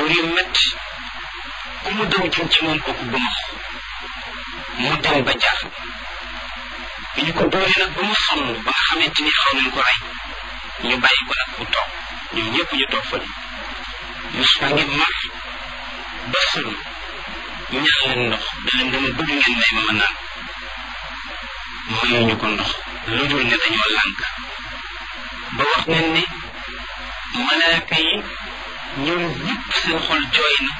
dóor yu metti ku mu daw jëm ci moom kooku bu mu dem ba jaaxal bi ñu ko dóoree nag ba mu sonn ba nga xamante ni xaw nañ ko rey ñu bàyyi ko nag mu toog ñoom ñëpp ñu toog fële Yuusufa ngi mar ba sëlm ñaan leen ndox da leen dama bëgg ngeen may ma ma naan mayuñu ko ndox lu dul ne dañoo lànk ba wax nañ ne malaaka yi ñoom ñëpp seen xol jooy na